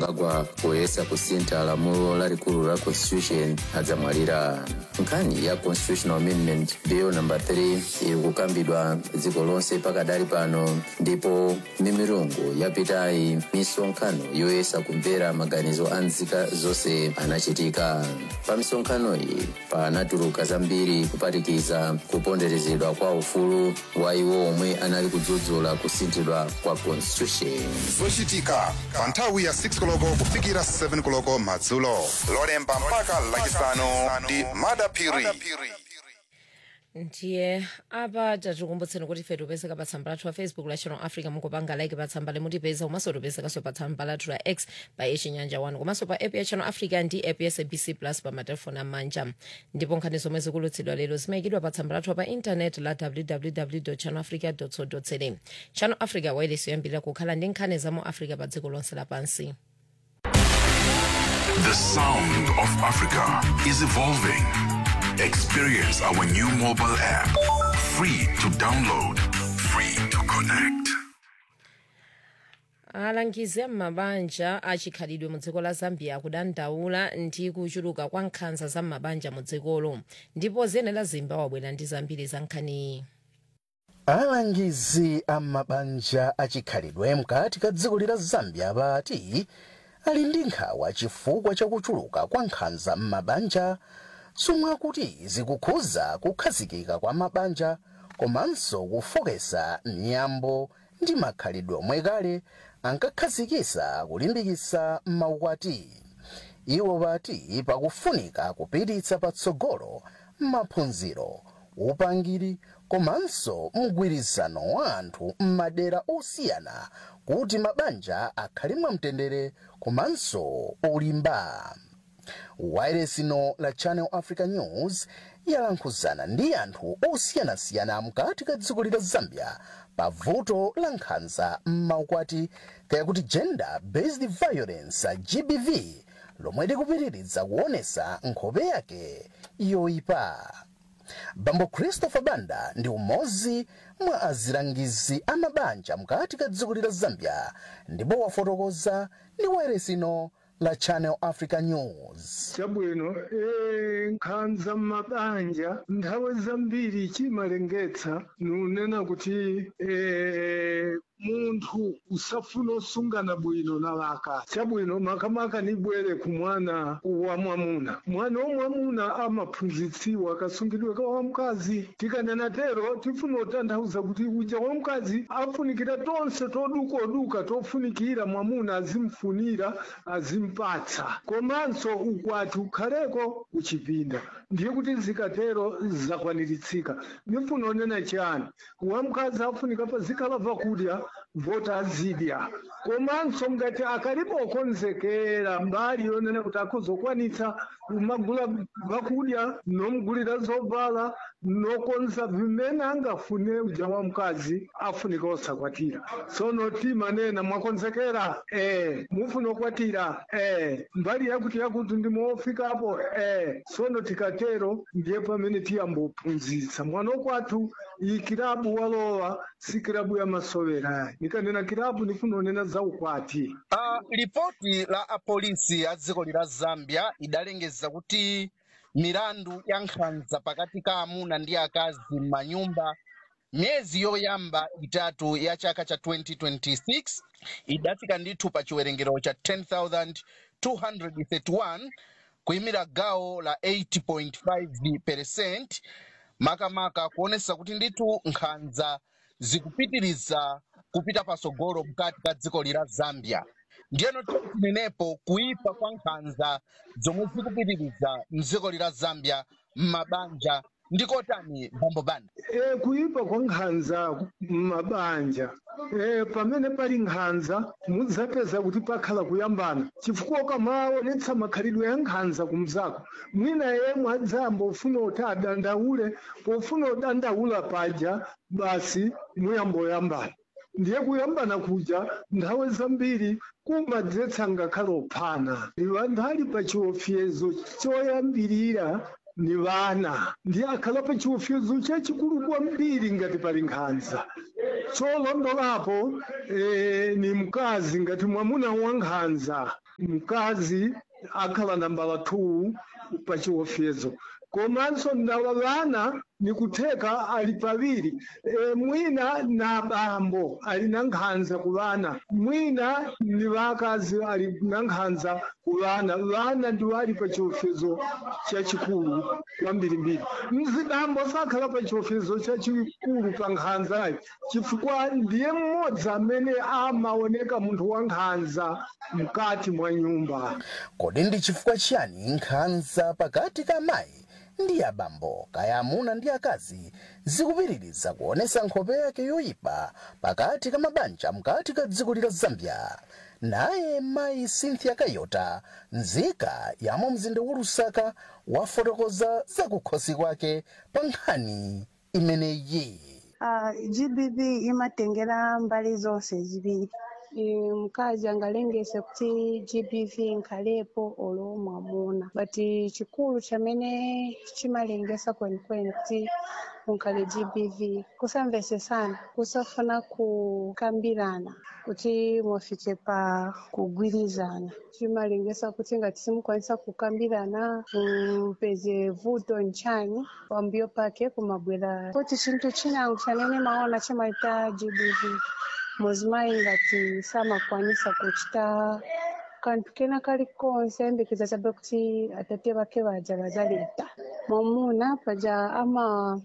agwa poyesa kusintha lamulo lalikulu la constitution adzamwalira nkhani ya constitutional amendment bill number 3 iri kukambidwa dziko lonse pakadali pano ndipo mimirungu yapitayi misonkhano yoyesa kumvera maganizo a nzika zonse anachitika pa misonkhano iyi panatuluka zambiri kuphatikiza kuponderezedwa kwa ufulu wa iwo omwe anali kudzudzula kusinthidwa kwa constitution zochitika pa nthawi ya 6 koloko kufikira 7 koloko madzulo lolemba mpaka lachisanu ndi madapiri ndiye apa tatikumbutseni kuti ife tipezeka pa tsamba lathu la facebook la channel africa mukupanga like pa tsamba limutipeza komanso tipezekanso pa tsamba lathu la x pa chinyanja 1 komanso pa app ya channel africa ndi app ya sabc plus pa matelefoni amanja ndipo nkhani zomwe zikulutsidwa lero zimayikidwa pa tsamba lathu pa intanet la www channel africa co za channel africa wailesi yoyambirira kukhala ndi nkhani za mu africa pa dziko lonse lapansi The sound of Africa is evolving. Experience our new mobile app. Free to download, free to connect. alangizi am'mabanja achikhalidwe mu dziko la zambia akudandaula ndi kuchuluka kwa nkhanza za m'mabanja mu dzikolo ndipo ziyenera zimba wabwera ndi zambiri za nkhaniyi alangizi am'mabanja achikhalidwe mkati ka dziko la zambia pati ali ndi nkhawa chifukwa chakuchuluka kwa nkhanza m'mabanja zomwe akuti zikukhuza kukhazikika kwa mabanja komanso kufokesa mnyambo ndi makhalidwe omwe kale ankakhazikisa kulimbikitsa maukwati iwo pati pakufunika kupititsa patsogolo maphunziro upangiri komanso mgwirizano wa anthu m'madera osiyana kuti mabanja akhale mwamtendere komanso olimba wailesino la channel africa news yalankhuzana ndi anthu osiyanasiyana mkati ka dziko la zambia pa vuto la nkhanza m'maukwati kayakuti gender based violence gbv lomwe likupitiriza kuonesa nkhope yake yoyipa bambo christopher banda ndi umodzi mwa azilangizi amabanja mkati ka dziko la zambia ndipo wafotokoza ndi wailesino la channel africa news chabwino e, nkhanza m'mabanja nthawi zambiri chimalengetsa nunena kuti e, munthu usafuna osungana bwino na vaka chabwino makamaka nibwere ku mwana wa mwamuna mwana womwamuna amaphunzitsiwa kasungidwe ka wamkazi tikanena tero tifuna kutanthauza kuti uja wamkazi afunikira tonse todukaduka tofunikira mwamuna azimfunira azimpatsa komanso ukwati ukhaleko uchipinda ndiye kuti zikatero zakwaniritsika nifuna onena chani wamkazi afunika pazikhala vakudya vota azidya komanso ngati akalipo okonzekera mbali yonena kuti akuzokwanitsa kumagula vakudya nomugulira zovala nokonza vimene angafune uja wamkazi afunika osakwatira sono timanena mwakonzekera eh mufuna okwatira eh mbali yakuti yakuti ndimofikapo eh sono tikatero ndiye pamene tiyambophunzitsa mwana okwathu iyi kilabu walowa si kilabu ya masovera nikanena kilabu nifuna onena za ukwati Uh, ripoti la apolisi a dziko lila zambia idalengeza kuti milandu ya nkhanza pakati ka amuna ndi akazi m'manyumba myezi yoyamba itatu ya chaka cha 2026 idafika ndithu pa chiwerengero cha 10231 kuyimira gawo la 80.5 percent makamaka kuonesa kuti ndithu nkhanza zikupitiriza kupita pasogolo mkati ka dziko lila zambia ndiyeno tinenepo kuipa kwa nkhanza zomwe zikupitiriza mdziko lila zambia m'mabanja ndikotani bambo banda e, kuipa kwa nkhanza m'mabanja e, pamene pali nkhanza mudzapeza kuti pakhala kuyambana chifukwa ukamaonetsa makhalidwe ya nkhanza kumzako mwina yemwe adzamba ufuna kuti adandaule pofuna kudandaula paja basi muyamboyambana ndiye kuyambana kuja nthawi zambiri kumadzetsa ngakhale ophana anthu ali pa chiopsezo choyambirira ni vana ndi akhala pa chiopsezo chachikulu kwambiri ngati pali nkhanza cholondolapo eh, ni mkazi ngati mwamuna wa nkhanza mkazi akhala nambala 2 pa chiopsezo komanso ndawa vana ni kutheka ali paviri e, mwina na bambo ali na nkhanza ku vana mwina ni vakazi ali na nkhanza ku vana vana ndiwo ali pa chiopsezo chachikulu kwambirimbiri mzibambo sakhala pa chiopsezo chachikulu pa nkhanzayi chifukwa ndiye mmodzi amene amaoneka munthu wa nkhanza mkati mwa nyumba kodi ndi chifukwa chiyani nkhanza pakati ka mayi ndi abambo kaya amuna ndi akazi zikupitiriza kuonesa nkhope yake yoyipa pakati ka mabanja mkati ka dziko la zambia naye mayi cynthia kayota nzika yamo mzinda wa lusaka wafotokoza zakukhosi kwake pa nkhani imeneyi Uh, GBV imatengera mbali zonse zibiri Eh, mkazi angalengese kuti GBV nkhalepo olo mwamuna but chikulu chamene chimalengesa kwenikweni kuti unkhale GBV kusamvesesana kusafuna kukambirana kuti mwafike pa kugwirizana chimalengesa kuti ngati simukwanisa kukambirana mpeze vuto nchani pambuyo pake kumabwera kuti chinthu chinango chanene maona chimaita GBV muzimayi ngati samakwanisa kuchita kanthu kena kalikonse ayembekeza chabe kuti atate vake vaja vazaleta mwamuna paja ama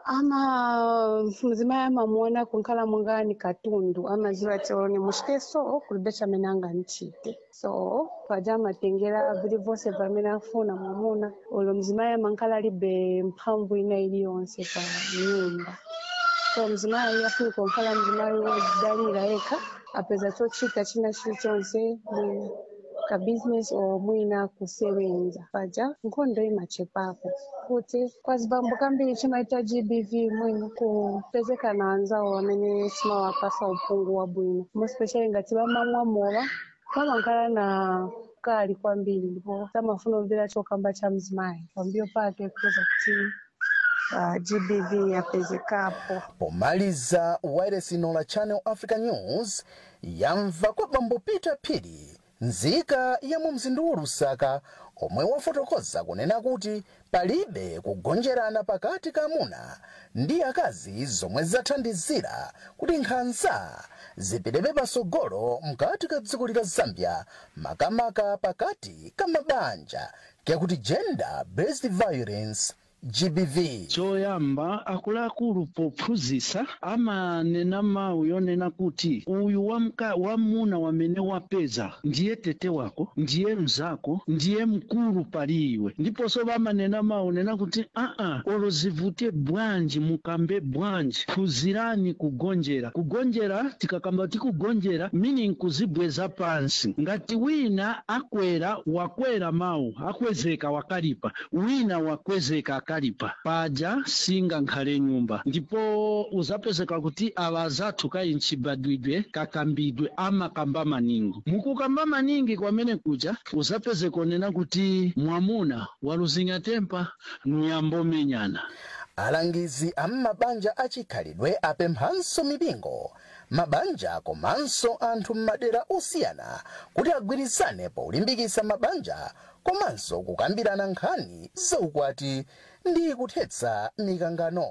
ama muzimayi amamuona kunkhala mwangani katundu amaziwa tioni muchite so kulibe chamene angandichite so paja amatengera vili vonse pamene afuna mwamuna ulo mzimayi amankhala alibe mphamvu ina iliyonse pa nyumba so mzimayi afunika kukhala mzimayi wozidalira yekha apeza chochita china chilichonse mwina ka business or mwina kusewenza paja nkhondo imachepapo kuti kwazibambo kambiri chimaita gbv mwina kupezekana anzawo amene simawapasa uphungu wabwino mospecially ngati vamamwa mowa vamakhala na kali kwambiri ndipo samafuna kumvera chokamba cha mzimayi pambuyo pake kuweza kuti uh, gbv yapezekapo pomaliza wailesi la channel africa news yamva kwa bambo peter phiri nzika ya mu mzinda wa lusaka omwe wafotokoza kunena kuti palibe kugonjerana pakati ka amuna ndi akazi zomwe zathandizira kuti nkhanza zipitebe pasogolo mkati ka dziko la zambia makamaka pakati ka mabanja kakuti gender based violence gbv choyamba akuluakulu pophunzitsa amanena mawu yonena kuti uyu wamka wamuna wamene wapeza ndiye tete wako ndiye mzako ndiye mkulu pali iwe ndiponso vamanena mawu nena kuti aa olo zivute bwanji mukambe bwanji phunzirani kugonjera kugonjera tikakamba tikugonjera meaning kuzibweza pansi ngati wina akwera wakwera mawu akwezeka wakalipa wina wakwezeka akalipa paja singa nkhale nyumba ndipo uzapezeka kuti awa azathu kayi mchibadwidwe kakambidwe amakamba maningi mukukamba maningi kwamene kuja uzapezeka onena kuti mwamuna waluzinya tempa nuyambomenyana alangizi a m'mabanja achikhalidwe apemphanso mipingo mabanja komanso anthu m'madera osiyana kuti agwirizane polimbikitsa mabanja komanso kukambirana nkhani zaukwati ndi kuthetsa mikangano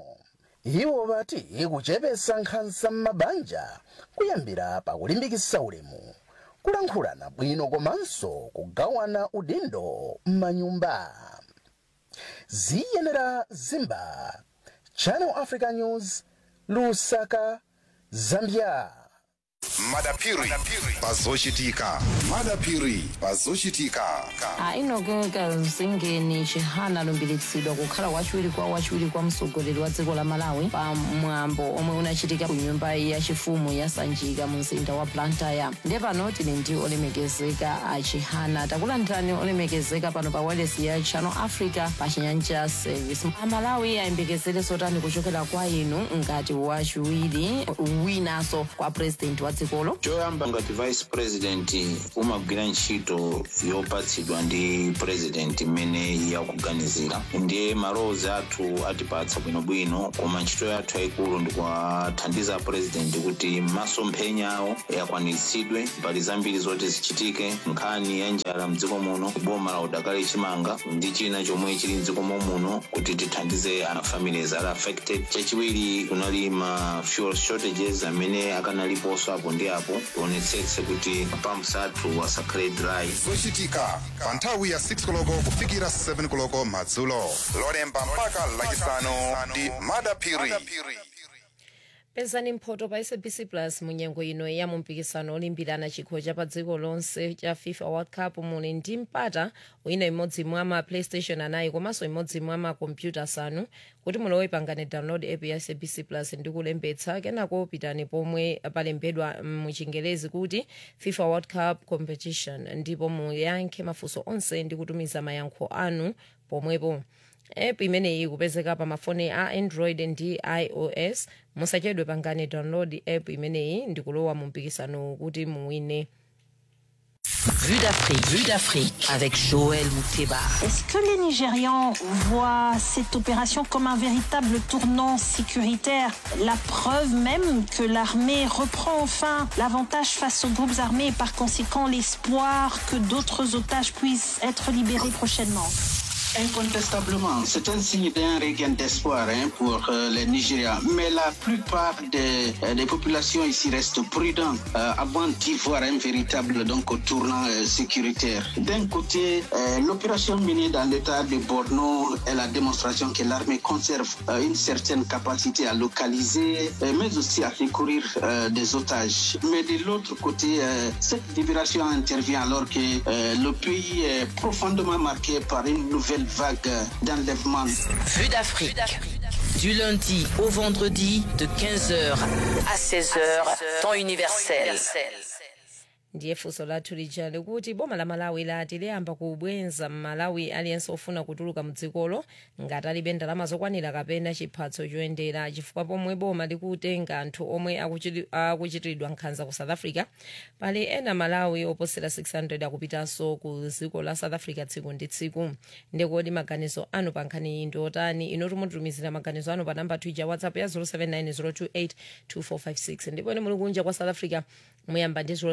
iwo vati kuchepetsa nkhanza m'mabanja kuyambira pakulimbikitsa ulemu kulankhulana bwino komanso kugawana udindo m'manyumba ziyenera zimba channel africa news lusaka zambia madapiri pazochitika madapiri pazochitika ainogeka mzingeni chihana alumbiritsidwa kukhala wachiwiri kwa wachiwiri kwa mtsogoleri wa dziko la malawi pa mwambo omwe unachitika ku nyumba yachifumu ya sanjika mu mzinda wa blantyre ndiye pano tili ndi olemekezeka a chihana takulandirani olemekezeka pano pa wailesi ya channel africa pa chinyanja service amalawi ayembekezere zotani kuchokera kwa inu ngati wachiwiri winanso kwa president wa dzikolo choyamba ngati vice president umagwira ntchito yopatsidwa ndi president imene yakuganizira ndiye malowozi athu atipatsa bwinobwino koma ntchito yathu yayikulu ndikuwathandiza president kuti masomphenya awo akwaniritsidwe mbali zambiri zoti zichitike nkhani ya njala mdziko muno boma la udakali chimanga ndi china chomwe chili mdziko muno kuti tithandize a families ali affected chachiwiri kunali ma fuel shortages amene akanaliponso apo ndi apo tionetsetse kuti pumps athu asakhale dry zochitika pa nthawi ya 6 koloko kufikira 7 koloko madzulo lolemba mpaka lachisanu ndi madapiri pezani mphoto pa sabc plus munyengo ino ya mumpikisano olimbirana chikho cha pa dziko lonse cha fifa world cup muli ndi mpata wina imodzi mwa ma playstation anayi komanso imodzi mwa makompyuta asanu kuti mulowe pangane download app ya sabc plus ndi kulembetsa kenako pitani pomwe palembedwa muchingelezi kuti fifa world cup competition ndipo muyankhe mafunso onse ndi kutumiza mayankho anu pomwepo app imeneyi ikupezeka pa mafoni a android ndi ios musachedwe pangane download app imeneyi ndi kulowa mu mpikisano kuti muwine Vue d'Afrique, Vue d'Afrique avec Joël Mouteba. Est-ce que les Nigérians voient cette opération comme un véritable tournant sécuritaire La preuve même que l'armée reprend enfin l'avantage face aux groupes armés et par conséquent l'espoir que d'autres otages puissent être libérés prochainement. Incontestablement, c'est un signe d'un regain d'espoir hein, pour euh, les Nigériens. Mais la plupart des, euh, des populations ici restent prudentes euh, avant d'y voir un véritable donc, tournant euh, sécuritaire. D'un côté, euh, l'opération menée dans l'état de Borno est la démonstration que l'armée conserve euh, une certaine capacité à localiser, euh, mais aussi à secourir euh, des otages. Mais de l'autre côté, euh, cette libération intervient alors que euh, le pays est profondément marqué par une nouvelle vague d'enlèvement. Vue d'Afrique. Du lundi au vendredi de 15h à 16h, temps universel. ndiye funso lathu lija likuti boma la malawi lati liyamba kubwenza mmalawi aliyense ofuna kutuluka mdzikolo ngati alibe ndalama zokwanira kapena chiphatso choyendera chifukwa pomwe boma likutenga anthu omwe akuchiti- akuchitiridwa nkhanza ku south africa pali ena malawi oposera 600 akupitanso ku dziko la south africa tsiku ndi tsiku ndikodi maganizo anu pa nkhani iyi ndi otani ino timutumizira maganizo anu pa namba twija whatsapp ya 079 028 ndipo ine muli kunja kwa south africa muyamba ndi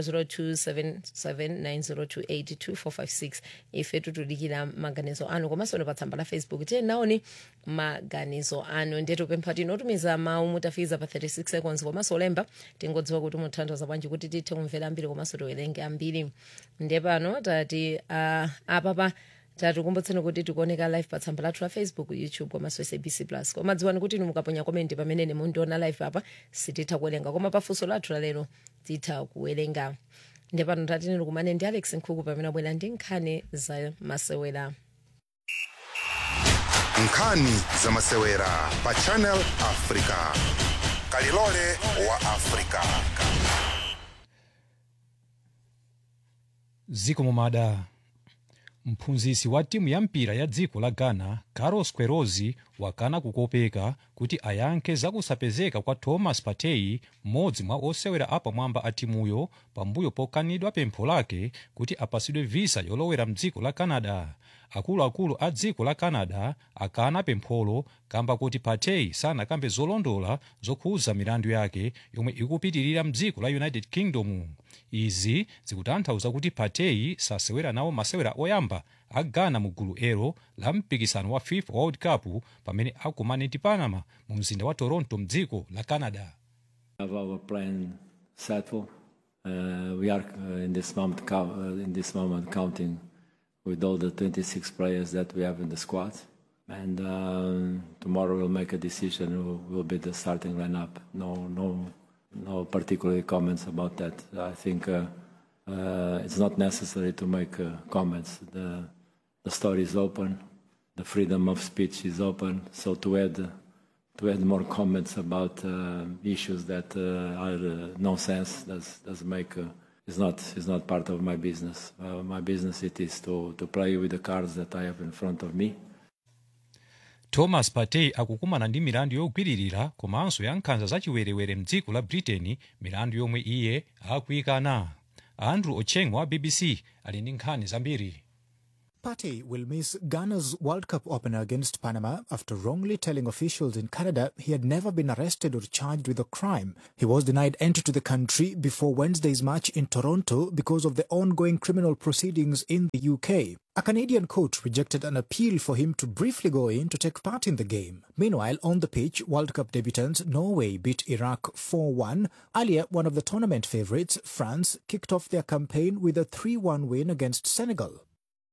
0027790282456 ife tutudikira maganizo anu komanso pa tsamba la facebook tiye naoni maganizo anu ndiye tupempha tinotumiza mawu mutafiza pa 36 seconds komanso olemba tingodziwa kuti muthandiza bwanji kuti tithe kumvera ambiri komanso tiwerenge ambiri ndiye pano tati uh, apapa tatikumbutseni kuti tikuoneka live pa tsamba lathu la facebook youtube komanso sabc plus koma dziwani kuti inu mukaponya komenti pamene mundiona live apa sititha kuwerenga koma pafunso lathu lalero titha kuwerenga ndiye pano tatini tikumane ndi alex nkhuku pamene abwera ndi nkhani za masewera nkhani za masewera pa channel africa kalilole wa africa ziko mumada mphunzitsi wa timu ya mpira ya dziko la ghana carlos queiroz wakana kukopeka kuti ayankhe zakusapezeka kwa thomas partey mmodzi mwa osewera apamwamba a timuyo pambuyo pokanidwa pempho lake kuti apasidwe visa yolowera mdziko la canada akuluakulu a dziko la canada akana pempholo kamba kuti partey sanakambe zolondola zokhuza milandu yake yomwe ikupitirira mdziko la united kingdom izi zikutanthauza kuti partey sasewera nawo masewera oyamba a ghana mu gulu elo la mpikisano wa fifa world cup pamene akumane ndi panama mu mzinda wa toronto mdziko la canada have our plan settled. Uh, we are uh, in this moment cou- uh, in this moment counting with all the 26 players that we have in the squad, and um, tomorrow we'll make a decision who will be the starting lineup. No, no, no particular comments about that. I think uh, uh, it's not necessary to make uh, comments. The the story is open. The freedom of speech is open. So to add to add more comments about uh, issues that uh, are uh, nonsense does does make uh, is not is not part of my business. Uh, my business it is to to play with the cards that I have in front of me. thomas partey akukumana ndi milandu yogwiririra komanso ya nkhanza zachiwerewere mdziko la britain milandu yomwe iye akuyikana andrew ocheng wa bbc ali ndi nkhani zambiri Partey will miss Ghana's World Cup opener against Panama after wrongly telling officials in Canada he had never been arrested or charged with a crime. He was denied entry to the country before Wednesday's match in Toronto because of the ongoing criminal proceedings in the UK. A Canadian coach rejected an appeal for him to briefly go in to take part in the game. Meanwhile, on the pitch, World Cup debutants Norway beat Iraq 4 1. Earlier, one of the tournament favourites, France, kicked off their campaign with a 3 1 win against Senegal.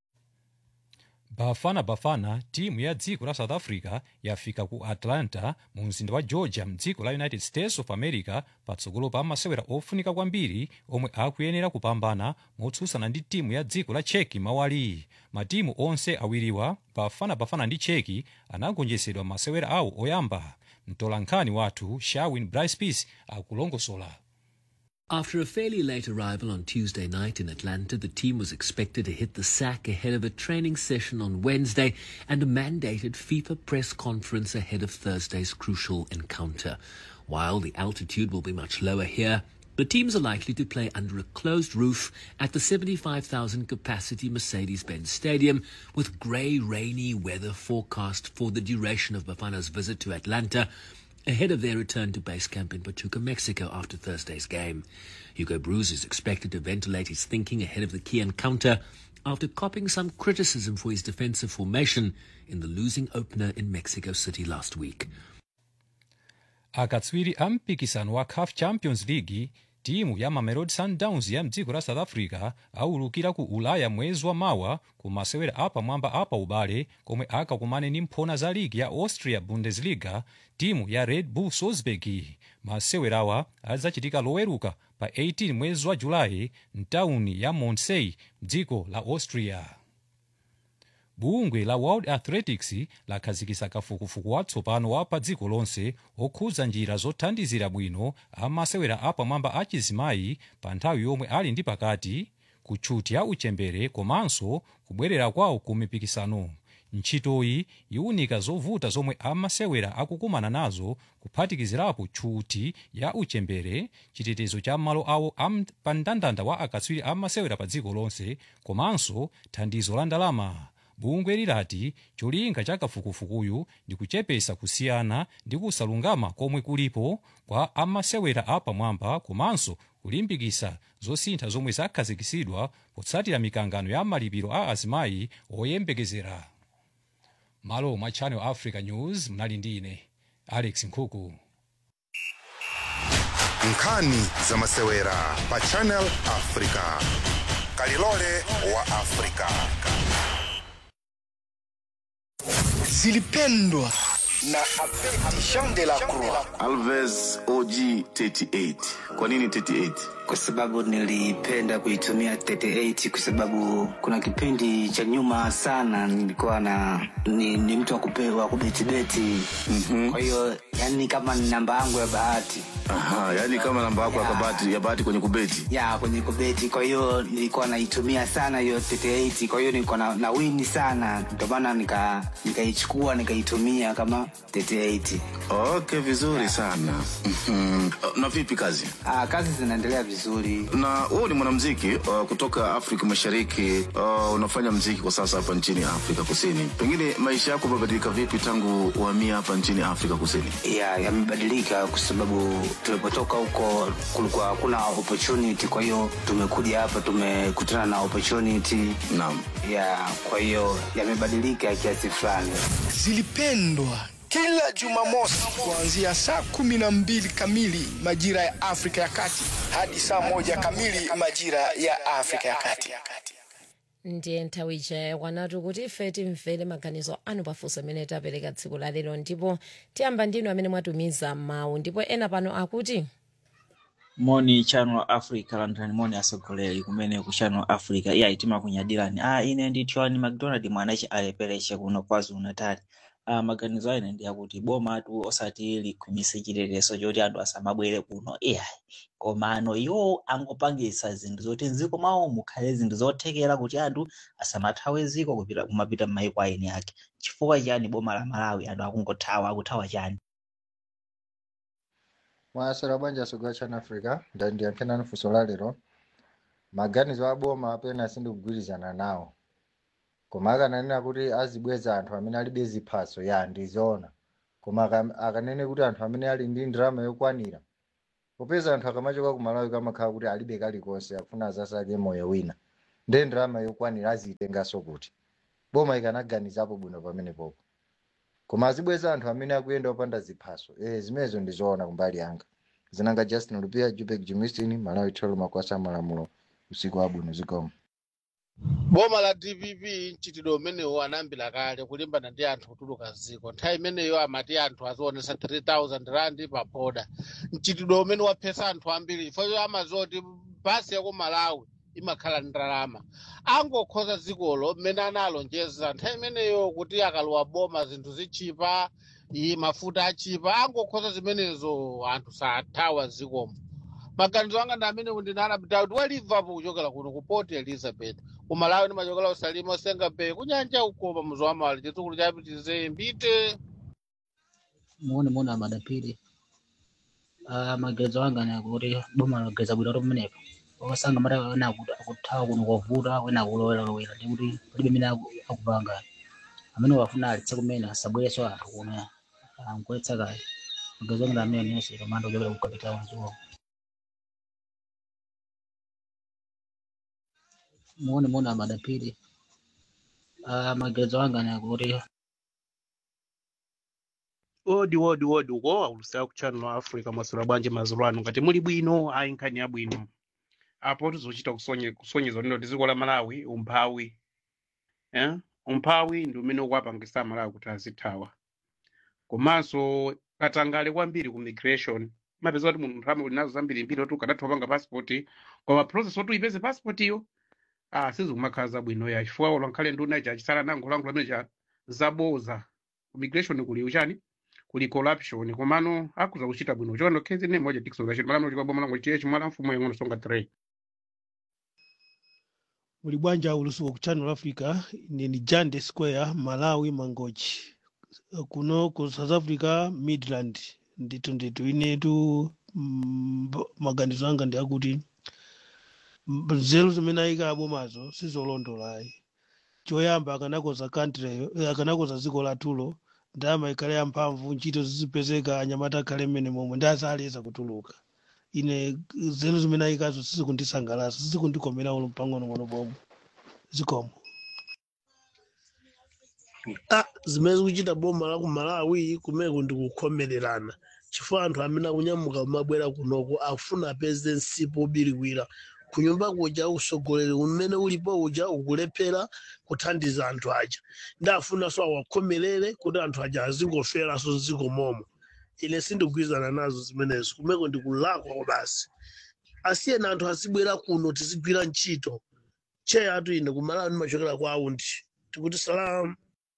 bafana bafana timu ya dziko la south africa yafika ku atlanta mu mzinda wa georgia mdziko la united states of america patsogolo pa masewera ofunika kwambiri omwe akuyenera kupambana motsutsana ndi timu ya dziko la cheki mawali matimu onse awiriwa bafana bafana ndi cheki anagonjetsedwa masewera awo oyamba mtolankhani wathu shawin brice peace akulongosola After a fairly late arrival on Tuesday night in Atlanta, the team was expected to hit the sack ahead of a training session on Wednesday and a mandated FIFA press conference ahead of Thursday's crucial encounter. While the altitude will be much lower here, the teams are likely to play under a closed roof at the 75,000 capacity Mercedes Benz Stadium, with grey, rainy weather forecast for the duration of Bafana's visit to Atlanta ahead of their return to base camp in Pachuca, Mexico after Thursday's game. Hugo Bruce is expected to ventilate his thinking ahead of the key encounter after copping some criticism for his defensive formation in the losing opener in Mexico City last week. akatswiri a mpikisano wa caf champions league timu ya mamelodi sundowns ya mdziko la south africa aulukira ku ulaya mwezi wa mawa ku masewera apamwamba apa ubale komwe akakumane ndi mphona za ligi ya austria bundesliga timu ya red bull salzburg masewerawa adzachitika loweruka pa 18 mwezi wa julayi mtawuni ya montsey mdziko la austria bungwe la world athletics lakhazikitsa kafukufuku watsopano wa pa dziko lonse okhudza njira zothandizira bwino amasewera apamwamba achizimayi pa nthawi yomwe ali ndi pakati kutchuti ya uchembere komanso kubwerera kwawo ku mipikisano ntchitoyi iwunika zovuta zomwe amasewera akukumana nazo kuphatikizirapo tchuti ya uchembere chitetezo cha malo awo am, pa mndandanda wa akatswiri amasewera pa dziko lonse komanso thandizo la ndalama bungwe lilati cholinga cha kafukufukuyu ndi kuchepesa kusiyana ndi kusalungama komwe kulipo kwa amasewera apamwamba komanso kulimbikitsa zosintha zomwe zakhazikitsidwa potsatira mikangano ya malipiro a azimayi oyembekezera malo mwa channel africa news mnali ndi ine alex nkhuku nkhani za masewera pa channel africa kalilole wa africa zilipendwa na Abedi Jean de la Croix. Alves OG 38. Kwa nini 38? Kwa sababu nilipenda kuitumia 38 kwa sababu kuna kipindi cha nyuma sana nilikuwa na ni, ni mtu wa kupewa kubetibeti. Mm-hmm. Kwa hiyo yani kama ni namba yangu ya bahati. Aha, yani kama namba yako ya bahati ya bahati kwenye kubeti. Ya, kwenye kubeti. Kwa hiyo nilikuwa naitumia sana hiyo 38. Kwa hiyo nilikuwa na, na wini sana. Ndio maana nika nikaichukua nikaitumia kama 38. Okay, vizuri sana. Mhm. Na vipi kazi? Ah, kazi zinaendelea vizuri. Na wewe ni mwanamuziki uh, kutoka Afrika Mashariki. Uh, unafanya muziki kwa sasa hapa nchini Afrika Kusini. Pengine maisha yako yamebadilika vipi tangu uhamia hapa nchini Afrika Kusini? Ya, yamebadilika kwa sababu tulipotoka huko kulikuwa hakuna opportunity, kwa hiyo tumekuja hapa tumekutana na opportunity. Naam. Ya, kwa hiyo yamebadilika kiasi fulani. Zilipendwa kila Jumamosi kuanzia saa kumi na mbili kamili majira ya Afrika ya Kati hadi saa moja kamili majira ya Afrika ya Kati. ndiye nthawi ija kwanatu kuti ife timvere maganizo anu pafunso amene tapereka tsiku la lero ndipo tiyamba ndinu amene mwatumiza mawu ndipo ena pano akuti moni channel africa landani moni asogoleri kumene ku channel africa iya itima kunyadirani ah ine ndi tiwani mcdonald mwanachi alepereche kuno kwazulu natal uh, maganizo ane ndi akuti bomatu osati likhwimitse chitetezo choti anthu asamabwere kuno iyayi komano iwo angopangisa zinthu zoti mdziko mwawo mukhale zinthu zothekera kuti anthu asamathawe ziko kupita kumapita m'mayiko aeni ake chifukwa chani boma la malawi anthu akungothawa akuthawa chani mwasera banja sogwa chana africa ndandiyankhena funso la lero maganizo aboma apena sindikugwirizana nawo koma akananena kuti azibweza anthu amene alibe ziphaso ya ndizoona koma aka- akanene kuti anthu amene ali ndi ndalama yokwanira popeza anthu akamachoka ku malawi kamakhala kuti alibe kalikonse akufuna zasake moyo wina nde ndalama yokwanira azitenganso kuti boma ikanaganizapo bwino pamenepopo koma azibweza anthu amene akuyenda opanda ziphaso eh zimenezo ndizoona kumbali yanga zinanga justin lupia jupek jimistin malawi tholo makwasa malamulo usiku wabwino zikomo boma la dpp mchitidwe umenewo anayambira kale kulimbana ndi anthu kutuluka ziko nthawi imeneyo amati anthu azionesa 3000 rand pa boda mchitidwe umene waphetsa anthu ambiri chifukwa amazoti basi yako malawi imakhala ndi ndalama angokhoza dzikolo mmene analonjeza nthawi imeneyo kuti akalowa boma zinthu zichipa iyi mafuta achipa angokhoza zimenezo anthu sathawa zikomo maganizo anga ndi amene ndinalapita kuti wa liverpool kuchokera kuno ku port elizabeth kumalawi ndimachokera usalima osenga bay kunyanja ukoma muzowamali chitsukulu chapitize mbite muone muone amadapiri uh, magezo anga ni akuti boma lageza bwino kuti pamenepo wakasanga mati wena akuthawa kuno kwavuta wena akulowelawela ndi kuti palibe mene aku- akupanga amene wafuna alitse kumene asabwereso anthu kuno ankuletsa kale magezo anga ndi amene nonse kamanda kuchokera ku capital zuwa muone muone amadapiri uh, magezo anga ni akuti odi odi odi uko aulusa ku channel africa mwasula bwanji mazulu anu ngati muli bwino ayi nkhani yabwino apo tizochita kusonye- kusonyeza lino ndi dziko la malawi umphawi eh? umphawi ndi umene ukuwapangisa malawi kuti azithawa komanso katangale kwambiri ku migration mapeza kuti munthu nthawi linazo zambiri mbiri oti ukadatha panga passport koma process oti uyipeze passport iyo ah sizikumakhala zabwino ya chifukwa ulankhale nduna ichi achisala nango langu lamene cha zaboza ku migration kuli uchani kuli corruption komano akuza kuchita bwino chono kezi ne moja tikso rashid malamu chikwa bomo langu chiye chimala mfumo yangono songa 3 muli bwanja ulusuku ku channel africa ine ni jande square malawi mangochi kuno ku south africa midland ndithu ndithu inetu mm, b- maganizo anga ndi akuti m- nzeru zimene ayika abomazo sizolondolayi choyamba akanakoza country akanakoza dziko latulo ndalama ikhale yamphamvu ntchito zizipezeka anyamata akhale mmene momwe ndi azaleza kutuluka ine nzeru zimene ayikazo sizikundisangalatsa sizikundikomera ulo pang'onong'ono pomwe zikomo ah zimene zikuchita boma la ku malawi kumeko ndi kukhomererana chifukwa anthu amene akunyamuka kumabwera kunoko akufuna apeze msipu obiriwira kunyumba kuja usogoleri umene ulipo uja ukulephera kuthandiza anthu aja ndi afunanso awakhomerere kuti anthu aja azingoferanso mdziko momo ine sindigwirizana nazo zimenezo kumeko ndi kulakwa basi asiyeni anthu azibwera kuno tizigwira ntchito cheya atu ine kumalawi ndimachokera kwa aundi tikuti salamu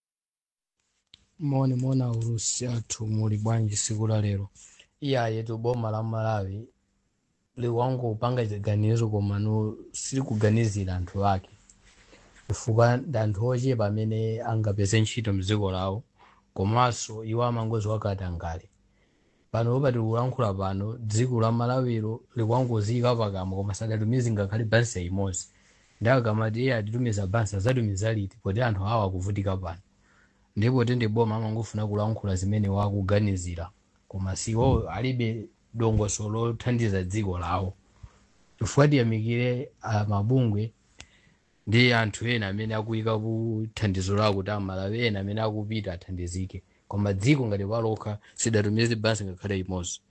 moni mona ulusi athu muli bwanji siku la lero iyaye tu boma la malawi liwangopanga chiganizo komano silikuganizira anthu ake chifukwa ndi anthu ochepa amene angapeze ntchito mdziko lawo komanso iwo amangozi wakatangale pano popati kulankhula pano dziko la malawiro likwangoziyika pakamwa koma sadatumiza ngakhale bansa imodzi ndi akamati iye atitumiza bansa azatumiza liti poti anthu awa akuvutika pano ndipo tende boma amangofuna kulankhula zimene wakuganizira koma siwo alibe dongosolo lothandiza dziko lawo chifukwa tiyamikire ah, mabungwe ndi anthu ena amene akuyika ku thandizo lawo kuti amalawi ena amene akupita athandizike koma dziko ngati palokha sidatumize bansi ngakhale imodzi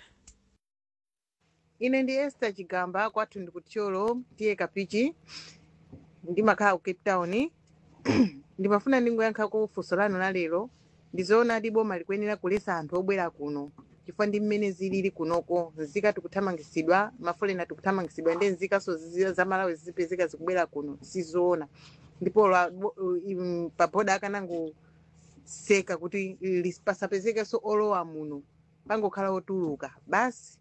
ine ndi esther chigamba kwathu ndi kutcholo tiye kapichi ndimakhala ku cape town ndimafuna ndingoyankhako funso lanu la lero ndizoona ati boma likuyenera kulesa anthu obwera kuno chifukwa ndi mmene zilili kunoko nzika tikuthamangisidwa mafolena tikuthamangisidwa ndi nzikanso zi- za malawi zizipezeka zikubwera kuno sizoona ndipo lwa- bo- im- paboda akanango seka kuti lis- pasapezekenso olowa muno pangokhala otuluka basi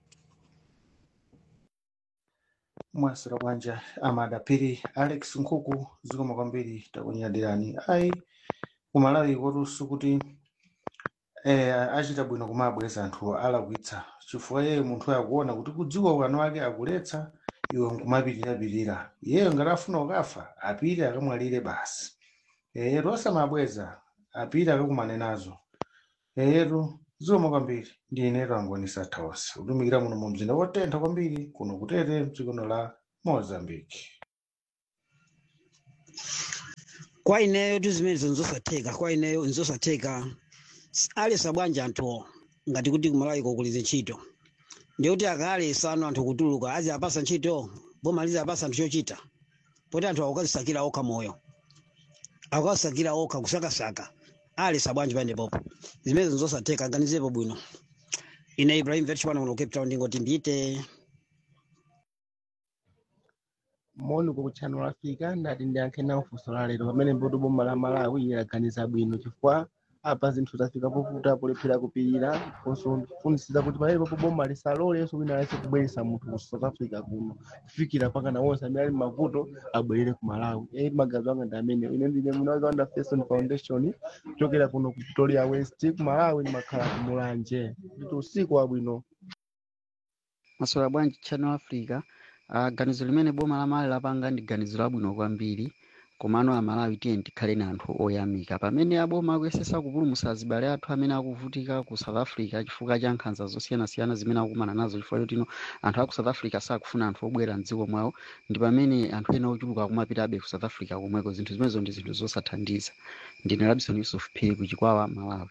mwasira bwanja amadapiri alex nkhuku zikoma kwambiri takunyadirani ayi kumalawi kotunso kuti eh, achita bwino kumabweza anthu alakwitsa chifukwa yeye munthu akuona kuti kudziwa ukano wake akuletsa iwe nkumapitirapitira iyeyo ngati afuna ukafa apite akamwalire basi eyetu osamabweza apite akakumane nazo eyetu zikoma kwambiri ndi inetu angonisa thawasi kutumikira muno mu mzinda wotentha kwambiri kuno kutete mdzikono la mozambique kwa ineyo tu zimenezo nzosatheka kwa ineyo nzosatheka alesa bwanji anthuwo ngati kuti kumalawi kokulize ntchito ndikuti akalesa ano anthu kutuluka azi apasa ntchito boma lizi apasa anthu chochita poti anthu akukazisakira okha moyo akukazisakira okha kusakasaka alesa bwanji paendepopo zimenezo nzosatheka ganizepo bwino ine ibrahim vetch pano kuno cape town ndingoti mbite moni ku channel africa ndati ndiyankhe nawo funso la lero pamene mpoto boma la malawi yaganiza bwino chifukwa apa zinthu zafika povuta polephera kupirira ndiponso ndifunisiza kuti palepo boma lisalolenso wina aliyense kubweretsa munthu ku south africa kuno kufikira pakana wonse amene ali m'mavuto abwerere ku malawi eyi magazi anga ndi amene ine ndine munazi wanda fason foundation kuchokera kuno ku victoria west ku malawi ndimakhala ku mulanje nditi usiku wabwino maswera bwanji channel africa uh, ganizo limene boma la malawi lapanga ndi ganizo labwino kwambiri komano amalawi tiye tikhale na anthu oyamika pamene aboma akuyesesa kupulumutsa azibale athu amene akuvutika ku south africa chifukwa cha nkhanza zosiyanasiyana zimene akukumana nazo chifukwa chotino anthu aku south africa sakufuna anthu obwera mdziko mwawo ndi pamene anthu ena ochuluka akumapitabe ku south africa komweko zinthu zimenezo ndi zinthu zosathandiza ndine labison yusuf phiri ku chikwawa malawi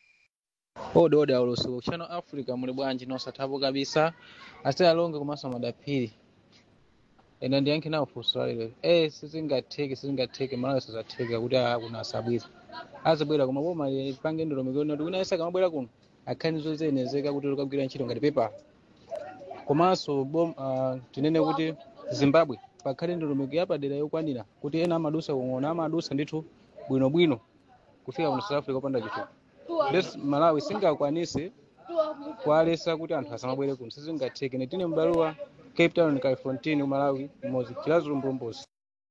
ode ode aulusu channel africa muli bwanji nosathapo kabisa asiyalonge komanso madaphiri ena ndiyankhe nawo funso lalero eh sizingatheke sizingatheke malawi sizatheka kuti akuna asabwera azibwera koma boma lipange ndolomeko kuti wina yese akamabwera kuno akhanizo zenezeka kuti likagwira ntchito ngati pepa komanso bom uh, tinene kuti zimbabwe pakhale ndolomeko yapadera yokwanira kuti ena amadusa kung'ona amadusa ndithu bwinobwino kufika kuno south africa opanda chitupa Des malawi singakwanise kwalesa kuti anthu asamabwere kuno sizingatheke netine m'baluwa cape town califontine malawi mmodzi chilazo mbombozi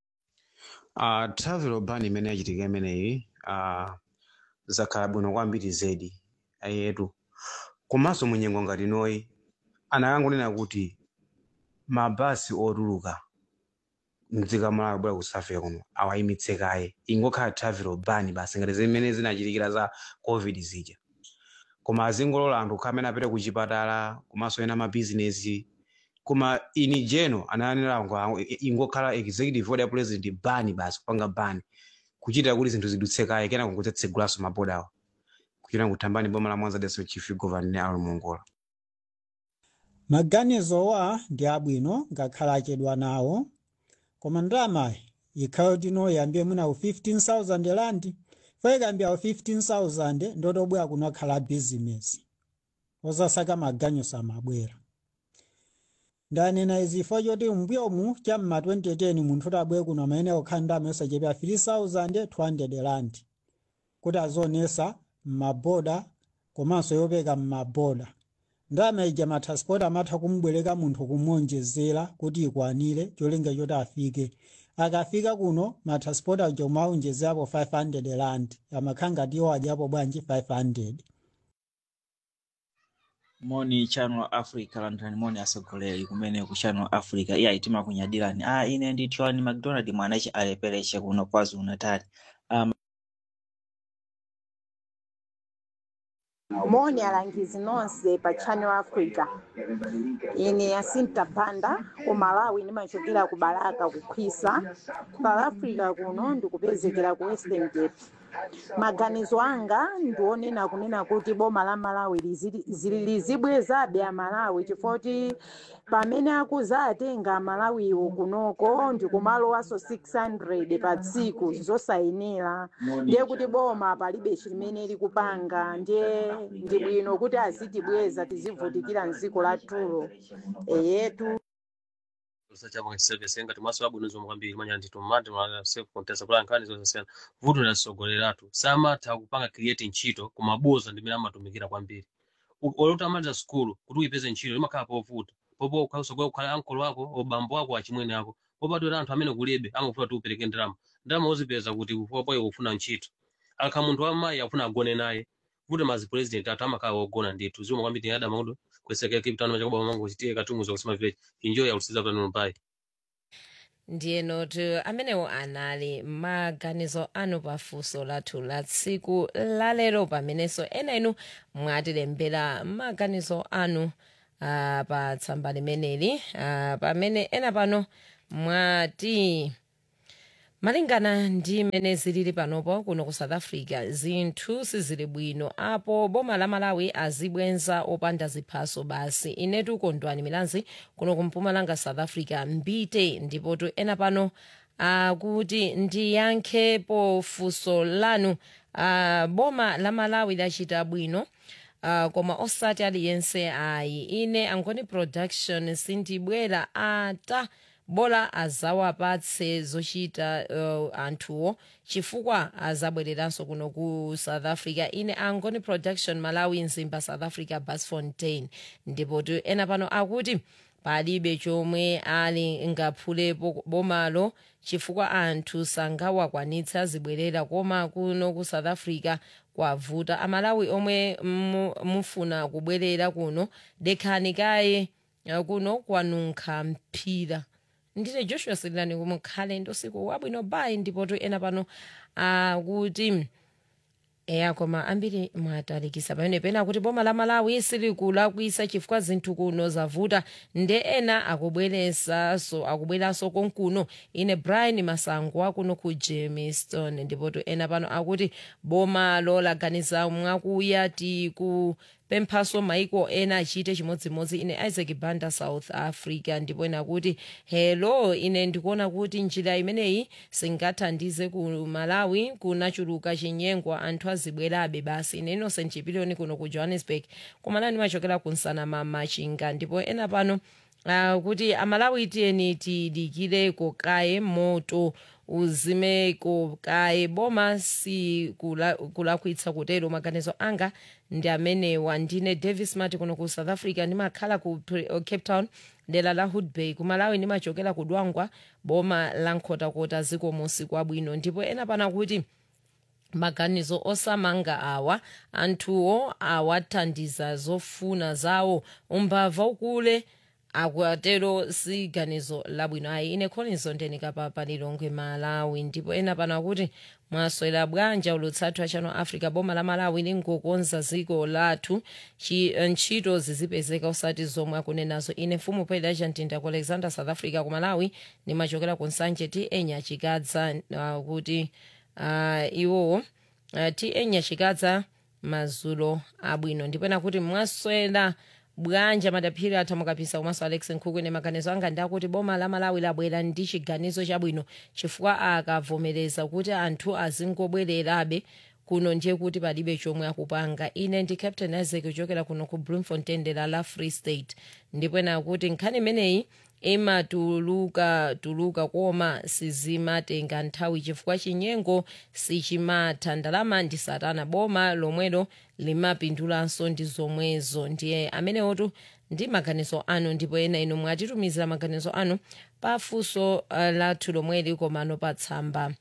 uh, travel ban imene yachitika imeneyi uh, zakhala bwino kwambiri zedi ayetu komanso munyengo ngati noyi anakangonena kuti mabasi otuluka mdziko malawi bwera ku south africa kuno awayimitse kaye ingokhala travel ban basi ngati zimene zinachitikira za covid zija koma azingolola anthu kukhala amene apite ku chipatala komanso ena mabizinesi koma ini jeno anayanira ngo ingokhala executive order ya president bani basi kupanga bani kuchitira kuti zinthu zidutse kaye kena kungotsegulaso mabodawo kuchita kuthambani boma la mwanza deso chief governor ne ali mongola maganizowa ndi abwino ngakhala achedwa nawo koma ndalamayi ikhayo tino yambie munawo 15000 rand fo ikambyawo 15000 ndotobwera kunokhala bizinesi osasaka maganizo amabwera ndanena izifo choti mbyomu cham'ma 2010 munthu utabwere kuno amene okhala ndalama yosachepera 3200 rand kuti azionesa m'maboda komanso yopeka m'maboda ndalama ija matransport amatha kumubwereka munthu kumuonjezera kuti ikwanire cholinga choti afike akafika kuno matransport aja umaonjezerapo 500 rand amakhala ngati iwo adyapo bwanji 500 moni channel africa landani moni asogoleri kumene ku channel africa iya itima kunyadirani ah ine ndi tiwani mcdonald mwanachi alepereche kuno kwazulu natal um, moni alangizi nonse pa channel africa ine yasinta panda ku malawi ndimachokera ku balaka kukhwisa south africa kuno ndikupezekera ku western cape maganizo anga ndionena kunena kuti boma la malawi lizi- zili- lizibwezabe amalawi chifukwa pamene akuzatenga amalawiwo kunoko ndikumalowanso 600 pa tsiku zosayenera ndiye kuti boma palibe chimene likupanga ndiye ndi bwino kuti azitibweza tizivutikira mdziko la tulo eyetu usachapa service ngati maso abwinozo kwambiri manya ndi tomati ma self contest kula nkhani zosiyana vuto la sogoleratu samatha kupanga create ntchito kumaboza ndimene amatumikira kwambiri olota amaliza skulu kuti uyipeze ntchito limakhala povuta popo ukhausogwa kukhala ankolo wako obambo wako achimwene ako popatwera anthu amene kulibe amafuna kuti upereke ndalama ndalama uzipeza kuti popoyo kufuna ntchito akha munthu wamayi afuna agone naye kuti mazi president athu amakhala ogona ndithu zimwe kwambiri tinadama kuti kweseka kipitano chakuba mango chitiye katumuza kusema vile enjoy yakusiza pano mpai ndiye noti amenewo anali maganizo anu pafunso lathu la tsiku lalero pamenenso ena inu mwatilembera maganizo anu uh, pa tsamba limeneli uh, pamene ena pano mwati malingana ndi mmene zilili panopo kuno ku south africa zinthu sizili bwino apo boma la malawi azibwenza opanda ziphaso basi inetu kondwani milanzi kuno kumpumalanga south africa mbite ndipotu ena pano akuti ndiyankhepo funso lanu uh, boma la malawi lachita bwino uh, koma osati aliyense ayi ine angoni production sindibwera ata bola azawapatse zochita uh, anthuwo chifukwa azabwereranso kuno ku south africa ine angoni production malawi mzimba south africa basfontein ndipo tu ena pano akuti palibe chomwe ali ngaphulepo bomalo chifukwa anthu sangawakwanitsa zibwerera koma kuno ku south africa kwavuta amalawi omwe mu- mufuna kubwerera kuno dekhani kaye uh, kuno kwanunkha mphira ndine joshua sililani kumukhale ndosiku wabwino bayi ndipotu ena pano akuti eya koma ambiri mwatalikisa pamene pena kuti boma la malawi silikulakwisa chifukwa zinthu kuno zavuta nde ena akubweresanso akubweranso konkuno ine brian masango akuno ku jamestown ndipotu ena pano akuti boma lolaganiza mwakuya tikupemphaso maiko ena achite chimodzimodzi ine isaac banda south africa ndipo ena kuti hello ine ndikuona kuti njira imeneyi singathandize ku malawi kunachuluka chinyengo anthu azibwerabe basi ine innocent chipiliyoni kuno ku johannesburg kumalani machokera kunsana mamachinga ndipo ena pano uh, kuti amalawi tiyeni tidikireko kaye moto uzimeko kaye boma si kula- kulakwitsa kutero maganizo anga ndi amenewa ndine davis mati kuno ku south africa ndimakhala ku Pre- uh, cape town dera la hood bay kumalawi ndimachokera ku dwangwa boma la nkhotakota ziko musi kwabwino ndipo ena pana kuti maganizo osamanga awa anthuwo awathandiza zofuna zawo umbava ukule akutero si ganizo labwino ayi ine collins ndenikapa pa lilongwe malawi ndipo ena pano akuti mwaswera bwanja ulutsathu achano africa boma la malawi lingokonza dziko lathu chi- ntchito zizipezeka osati zomwe akunenazo ine mfumu pedra mtinda ku alexander south africa ku malawi ndimachokera ku nsanje ti enya chikadza uh, kuti uh, iwowo uh, ti enya chikadza mazulo abwino ndipo ena kuti mwaswera bwanja madaphiri atha mukapisa komanso alex nkhuku ine maganizo anga ndi akuti boma la malawi labwera ndi chiganizo chabwino chifukwa akavomereza kuti anthu azingobwererabe kuno ndiye kuti palibe chomwe akupanga ine ndi captain isaac kuchokera kuno ku bloemfontein dera la free state ndipo ena akuti nkhani imeneyi imatuluka tuluka koma sizimatenga nthawi chifukwa chinyengo sichimatha ndalama ndi satana boma lomwelo limapindulanso ndi zomwezo ndiye amenewotu ndi maganizo anu ndipo ena inu mwatitumizira maganizo anu pafunso uh, lathu lomweli komano pa tsamba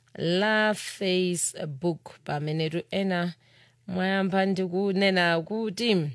la facebook pamenetu ena mwayamba ndikunena kuti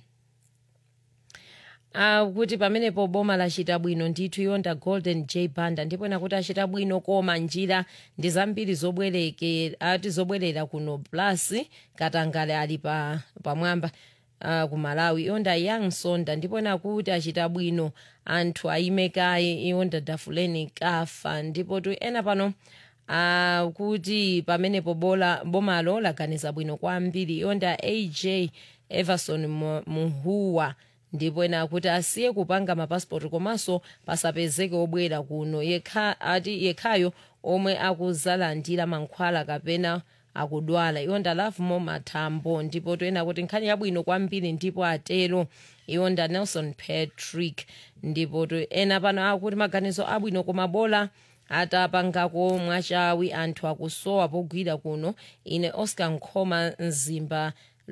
akuti pamenepo boma lachita bwino ndithu yonda golden j banda ndipo nakuti achita bwino koma njira ndi zambiri zobwereke ati zobwerera kuno plus katangale ali pa pamwamba uh, ku malawi yonda young sonda ndipo nakuti achita bwino anthu aime kaye yonda dafuleni kafa ndipo tu ena pano akuti pamenepo bola bomalo laganiza bwino kwambiri yonda aj everson Mu- muhuwa ndipo ena akuti asiye kupanga mapasipoti komanso pasapezeke obwera kuno yekha ati yekhayo omwe akuzalandira mankhwala kapena akudwala iwo ndalavumo mathambo ndipo toyena kuti nkhani yabwino kwambiri ndipo atero iwo nda nelson patrick ndipo to ena pano akuti maganizo abwino koma bola atapangako mwachawi anthu akusowa pogwira kuno ine oscar nkhoma mzimba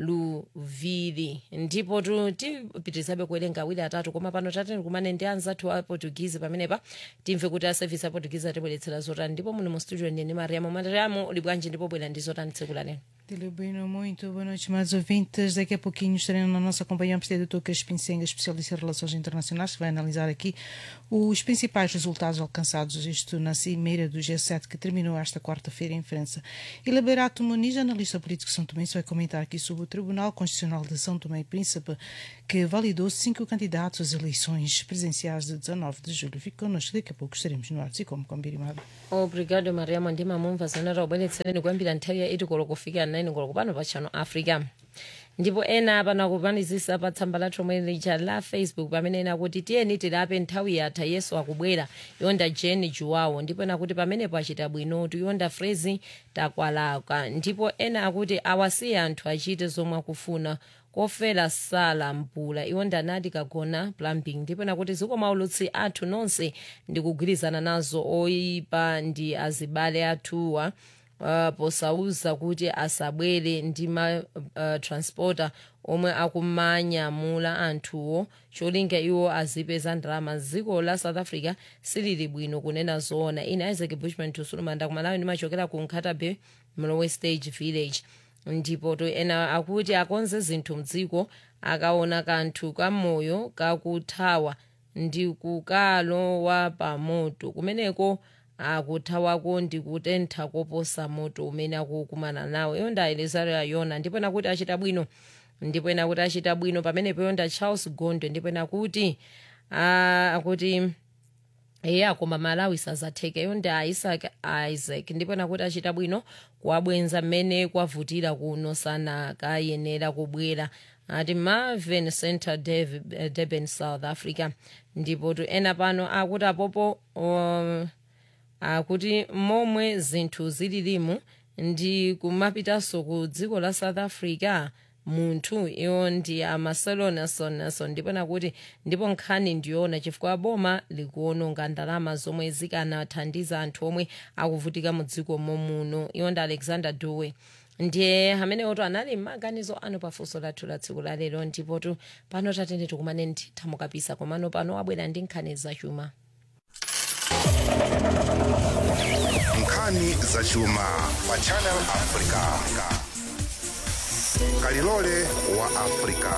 luvili ndipo tu- tipitirizabe kuwerenga awiri atatu koma pano tateni kumane ndi anzathu a portuguese pamenepa timve kuti a service a portuguese atibweretsera zotani ndipo muno mu studio ndine mariamo mariamo uli bwanji ndipo bwera ndi zotani tsiku la lero Dele Bueno, muito boa noite, amados ouvintes. Daqui a pouquinho estaremos na nossa companhia o presidente Dr. Crispim Senga, especialista em relações internacionais, que vai analisar aqui os principais resultados alcançados, isto na cimeira do G7, que terminou esta quarta-feira em França. E Liberato Muniz, analista político de São Tomé, vai comentar aqui sobre o Tribunal Constitucional de São Tomé e Príncipe, que validou cinco candidatos às eleições presidenciais de 19 de julho. Fique connosco, daqui a pouco estaremos no ar, e como combinado. obrigado mariamo ndimamumva zimene taubweretsereni kuyambira nthawi ya 8 koloko kufika 9 koloko pano pa channel africa ndipo ena pano akupanizisa pa tsamba lathu lomwe lija la facebook pamene ena kuti tiyeni tilape nthawi yatha yesu akubwera yonda jeni juwawo ndipo ena kuti pamenepo achita bwinotu yonda frezi takwalaka ndipo ena akuti awasiye anthu achite zomwe akufuna kofera sala mpula iwo ndanati kagona plumbing ndipo nakuti zikomo aulutsi athu nonse ndikugwirizana nazo oyipa ndi azibale athuwa uh, posauza kuti asabwere ndi ma uh, transporter omwe akumanyamula anthuwo cholinga iwo azipeza ndalama dziko la south africa silili bwino kunena zoona ine isaac bushman tusulumanda kumalawi ndimachokera ku nkhatabe mlowe stage village ndipo to ena akuti akonze zinthu mdziko akaona kanthu kamoyo kakuthawa ndi kukalowa pamoto kumeneko akuthawako ndi kutentha koposa moto umene akukumana nawo iyo ndayelezaro yayona ndipo nakuti achita bwino ndipo ena kuti achita bwino pamenepo yonda charles gondwe ndipo ena kuti ah, akuti eya koma malawi sazathekeyo ndi isaac isaac ndipo nakuti achita bwino kuwabwenza mmene kwavutira kuno sanakayenera kubwera ati marvin center Dev- eh, durban south africa ndipo tu ena pano akuti apopo um, akuti momwe zinthu zililimu ndi kumapitanso ku dziko la south africa munthu iwo ndi amarcelo nelson nelson ndipo nakuti ndipo nkhani ndiyoona chifukwa boma likuononga ndalama zomwe zikanathandiza anthu omwe akuvutika mu dziko momuno iwo ndi alexander dewey ndiye amene oto anali maganizo anu pafunso lathu la tsiku la lero ndipotu pano tatende tikumane ndithamu kapisa komano pano abwera ndi nkhani zachuma nkhani zachuma pa channel africa kalilole wa africa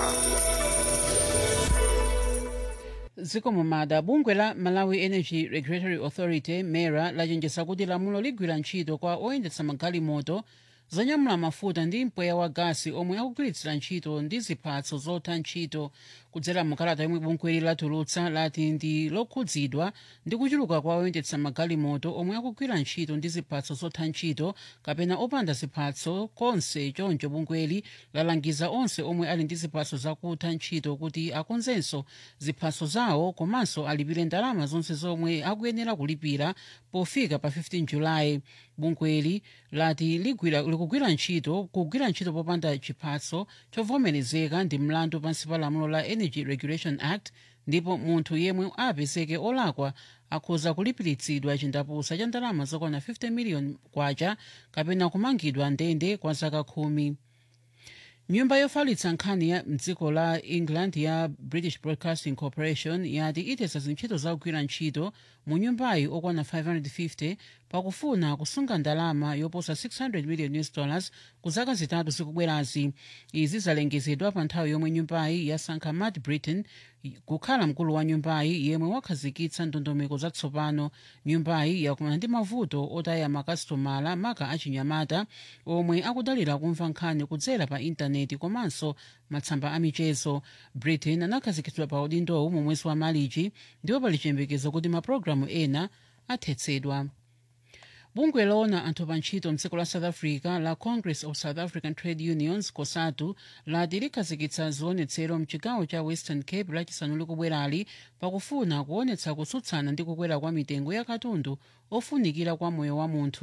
zikomo mada bungwe la malawi energy regulatory authority mera lachenjeza kuti lamulo ligwira ntchito kwa oyendetsa magalimoto zonyamula mafuta ndi mpweya wa gasi omwe akugwiritsira ntchito ndi ziphatso zotha ntchito kudzera mukalata yomwe bungweli latulutsa lati ndi lokhudzidwa ndi kuchuluka kwa oyendetsa magalimoto omwe akugwira ntchito ndi ziphatso zotha ntchito kapena opanda ziphatso konse choncho bungweli lalangiza onse omwe ali ndi ziphatso zakutha ntchito kuti akonzenso ziphatso zawo komanso alipire ndalama zonse zomwe akuyenera kulipira pofika pa 15 julayi bungweli lati ligwira likugwira ntchito kugwira ntchito popanda chiphatso chovomerezeka ndi mlandu pansi pa lamulo la energy regulation act ndipo munthu yemwe apezeke olakwa akhoza kulipiritsidwa chindapusa cha ndalama zokwana 50 miliyoni kwacha kapena kumangidwa ndende kwa zaka khumi nyumba yofalitsa nkhani ya mdziko la england ya british broadcasting corporation yati itesa zintchito zakugwira ntchito mu nyumbayi okwana 550 pakufuna kusunga ndalama yoposa 600 million us dollars ku zaka zitatu zikubwerazi izi zalengezedwa pa nthawi yomwe nyumbayi yasankha matt britain kukhala mkulu wa nyumbayi yemwe wakhazikitsa ndondomeko zatsopano nyumbayi yakumana ndi mavuto otaya makasitomala maka achinyamata omwe akudalira kumva nkhani kudzera pa intaneti komanso matsamba amichezo britain anakhazikitsidwa pa udindowu mu mwezi wa malichi ndipo pali chiyembekezo kuti mapulogalamu ena athetsedwa bungwe loona anthu pa ntchito mdziko la south africa la congress of south african trade unions cosatu lati likhazikitsa zionetsero mchigawo cha western cape lachisanu likubwerali pakufuna kuonetsa kutsutsana ndi kukwera kwa mitengo ya katundu ofunikira kwa moyo wa munthu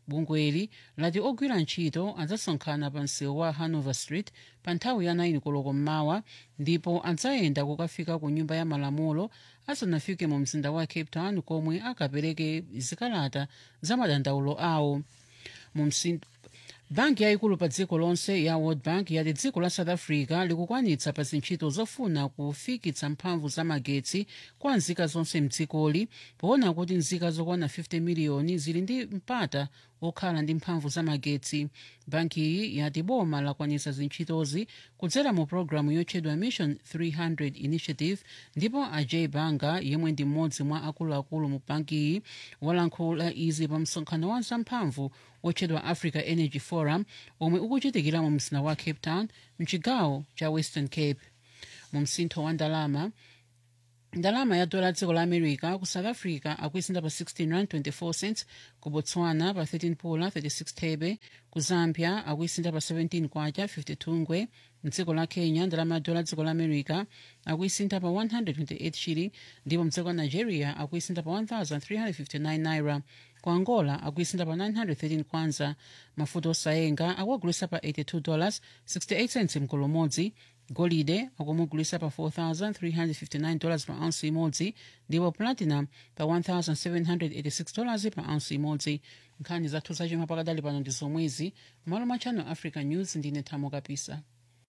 bungweli lati ogwira ntchito adzasonkhana pa msewu wa hanover street pa nthawi ya 9 koloko mmawa ndipo adzayenda kukafika ku nyumba ya malamulo asanafike mu mzinda wa cape town komwe akapereke zikalata za madandaulo awo mu msin- banki yayikulu pa dziko lonse ya world bank yati dziko la south africa likukwanitsa pa zintchito zofuna kufikitsa mphamvu za magetsi kwa nzika zonse mdzikoli poona kuti nzika zokwana 50 miliyoni zili ndi mpata okhala ndi mphamvu za magetsi banki iyi yati boma lakwanitsa zintchitozi kudzera mu programu yotchedwa mission 300 initiative ndipo ajay banga yemwe ndi mmodzi mwa akuluakulu mu banki iyi walankhula izi pa msonkhano wa zamphamvu otchedwa africa energy forum omwe ukuchitikira mu mzinda wa cape town mchigawo cha western cape mu msintho wa ndalama ndalama ya dola dziko la america ku south africa akuisinda pa 16 rand 24 cents ku botswana pa 13 pula 36 thebe ku zambia akuisinda pa 17 kwacha 52 ngwe mdziko la kenya ndalama ya dola dziko la america akuisinda pa 128 shilling ndipo mdziko la nigeria akuisinda pa 1359 naira ku angola akuisinda pa 913 kwanza mafuta osayenga akuagulisa pa 82 dollars 68 cents mkolo umodzi golide akumugulisa pa 4,359 dollars pa ounce imodzi ndipo platinum pa 1,786 dollars pa ounce imodzi nkhani zathu zachuma pakadali pano ndi zomwezi malo mwa channel africa news ndine thamo kapisa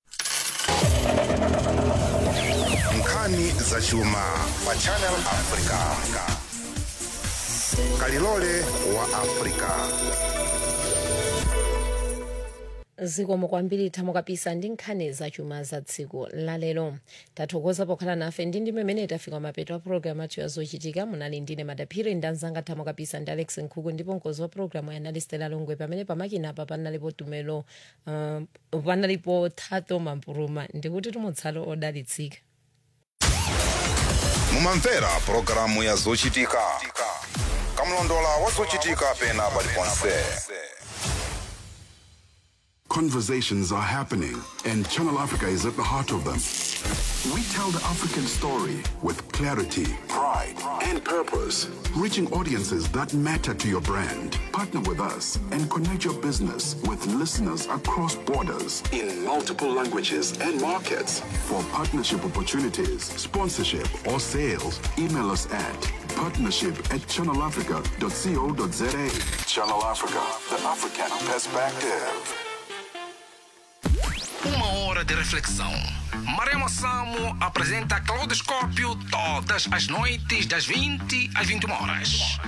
nkhani zachuma pa channel africa kalilole wa africa zikomo kwambiri thamo kapisa ndi nkhani zachuma za tsiku lalero tathokoza pokhala nafe ndi ndi mmene tafika mapeto a programu athu yazochitika munali ndine madaphiri ndi anzanga thamo kapisa ndi alex nkhuku ndipo mkozi wa programu yanali stela longwe pamene pamakinapa panalipo tumelo uh, panalipo thato mampuruma ndikuti tumutsalo odalitsika mumamvera pulogalamu ya zochitika kamlondola wa zochitika pena paliponse Conversations are happening, and Channel Africa is at the heart of them. We tell the African story with clarity, pride, and purpose, reaching audiences that matter to your brand. Partner with us and connect your business with listeners across borders in multiple languages and markets. For partnership opportunities, sponsorship, or sales, email us at partnership at channelafrica.co.za. Channel Africa, the African perspective. Uma hora de reflexão. Maremo Samo apresenta Claudoscópio todas as noites das 20 às 21 horas.